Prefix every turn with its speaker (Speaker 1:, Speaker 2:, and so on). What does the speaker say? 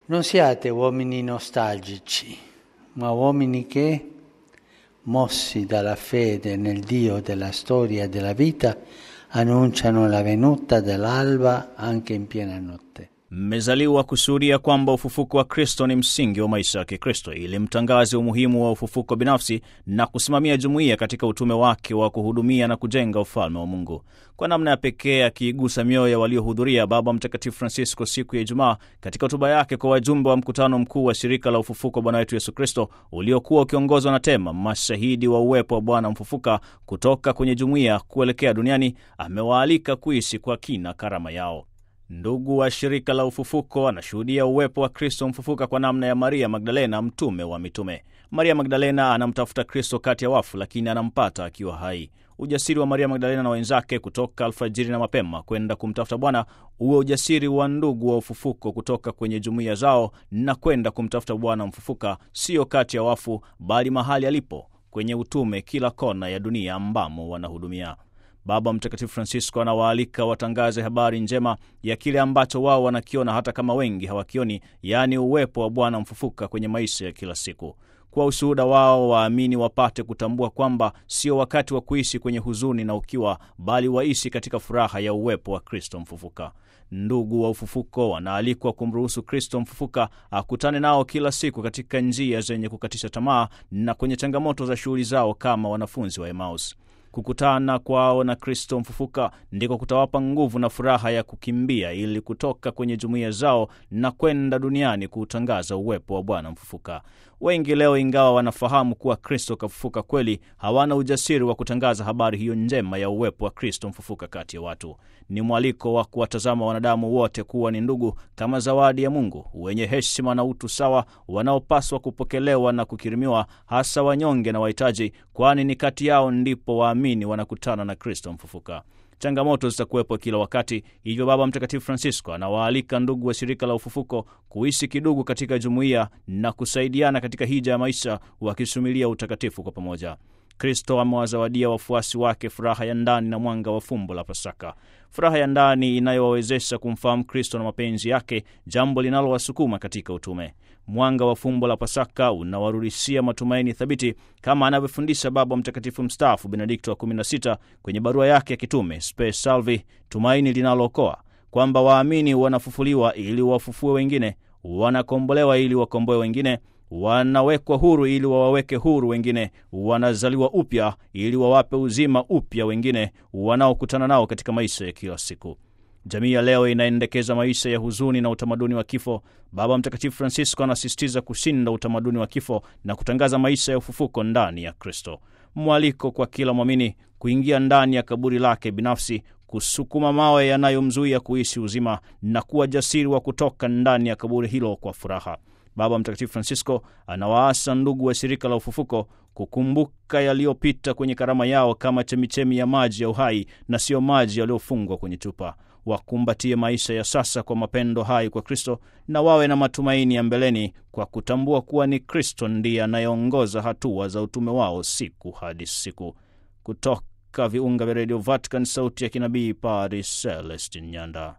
Speaker 1: Non siate uomini nostalgici, ma uomini che, mossi dalla fede nel Dio della storia e della vita, annunciano la venuta dell'alba anche in piena notte.
Speaker 2: Mmezaliwa kusudia kwamba ufufuko wa Kristo ni msingi wa maisha ya Kikristo ili mtangaze umuhimu wa ufufuko binafsi na kusimamia jumuiya katika utume wake wa kuhudumia na kujenga ufalme wa Mungu. Kwa namna ya pekee akiigusa mioyo ya waliohudhuria, Baba Mtakatifu Francisco siku ya Ijumaa katika hotuba yake kwa wajumbe wa mkutano mkuu wa shirika la ufufuko Bwana wetu Yesu Kristo uliokuwa ukiongozwa na tema mashahidi wa uwepo wa Bwana mfufuka kutoka kwenye jumuiya kuelekea duniani, amewaalika kuishi kwa kina karama yao. Ndugu wa shirika la ufufuko anashuhudia uwepo wa Kristo mfufuka kwa namna ya Maria Magdalena, mtume wa mitume. Maria Magdalena anamtafuta Kristo kati ya wafu, lakini anampata akiwa hai. Ujasiri wa Maria Magdalena na wenzake kutoka alfajiri na mapema kwenda kumtafuta Bwana uwe ujasiri wa ndugu wa ufufuko kutoka kwenye jumuiya zao na kwenda kumtafuta Bwana mfufuka, sio kati ya wafu, bali mahali alipo kwenye utume, kila kona ya dunia ambamo wanahudumia. Baba Mtakatifu Francisco anawaalika watangaze habari njema ya kile ambacho wao wanakiona hata kama wengi hawakioni, yaani uwepo wa Bwana mfufuka kwenye maisha ya kila siku. Kwa ushuhuda wao, waamini wapate kutambua kwamba sio wakati wa kuishi kwenye huzuni na ukiwa, bali waishi katika furaha ya uwepo wa Kristo mfufuka. Ndugu wa ufufuko wanaalikwa kumruhusu Kristo mfufuka akutane nao kila siku katika njia zenye kukatisha tamaa na kwenye changamoto za shughuli zao kama wanafunzi wa Emaus. Kukutana kwao na Kristo mfufuka ndiko kutawapa nguvu na furaha ya kukimbia ili kutoka kwenye jumuiya zao na kwenda duniani kuutangaza uwepo wa Bwana mfufuka. Wengi leo, ingawa wanafahamu kuwa Kristo kafufuka kweli, hawana ujasiri wa kutangaza habari hiyo njema ya uwepo wa Kristo mfufuka kati ya watu. Ni mwaliko wa kuwatazama wanadamu wote kuwa ni ndugu, kama zawadi ya Mungu, wenye heshima na utu sawa, wanaopaswa kupokelewa na kukirimiwa, hasa wanyonge na wahitaji, kwani ni kati yao ndipo waamini wanakutana na Kristo mfufuka. Changamoto zitakuwepo kila wakati, hivyo Baba Mtakatifu Francisco anawaalika ndugu wa shirika la ufufuko kuishi kidugu katika jumuiya na kusaidiana katika hija ya maisha, wakisumilia utakatifu kwa pamoja. Kristo amewazawadia wafuasi wake furaha ya ndani na mwanga wa fumbo la Pasaka, furaha ya ndani inayowawezesha kumfahamu Kristo na mapenzi yake, jambo linalowasukuma katika utume. Mwanga wa fumbo la Pasaka unawarudishia matumaini thabiti, kama anavyofundisha Baba Mtakatifu mstaafu Benedikto wa 16 kwenye barua yake ya kitume Spe Salvi, tumaini linalookoa, kwamba waamini wanafufuliwa ili wafufue wengine, wanakombolewa ili wakomboe wengine wanawekwa huru ili wawaweke huru wengine, wanazaliwa upya ili wawape uzima upya wengine wanaokutana nao katika maisha ya kila siku. Jamii ya leo inaendekeza maisha ya huzuni na utamaduni wa kifo. Baba Mtakatifu Francisco anasisitiza kushinda utamaduni wa kifo na kutangaza maisha ya ufufuko ndani ya Kristo. Mwaliko kwa kila mwamini kuingia ndani ya kaburi lake binafsi, kusukuma mawe yanayomzuia kuishi uzima na kuwa jasiri wa kutoka ndani ya kaburi hilo kwa furaha. Baba Mtakatifu Francisco anawaasa ndugu wa shirika la ufufuko kukumbuka yaliyopita kwenye karama yao kama chemichemi ya maji ya uhai na siyo maji yaliyofungwa kwenye chupa. Wakumbatie maisha ya sasa kwa mapendo hai kwa Kristo na wawe na matumaini ya mbeleni kwa kutambua kuwa ni Kristo ndiye anayeongoza hatua za utume wao siku hadi siku. Kutoka viunga vya redio Vatican, sauti ya kinabii, Padre Celestin Nyanda.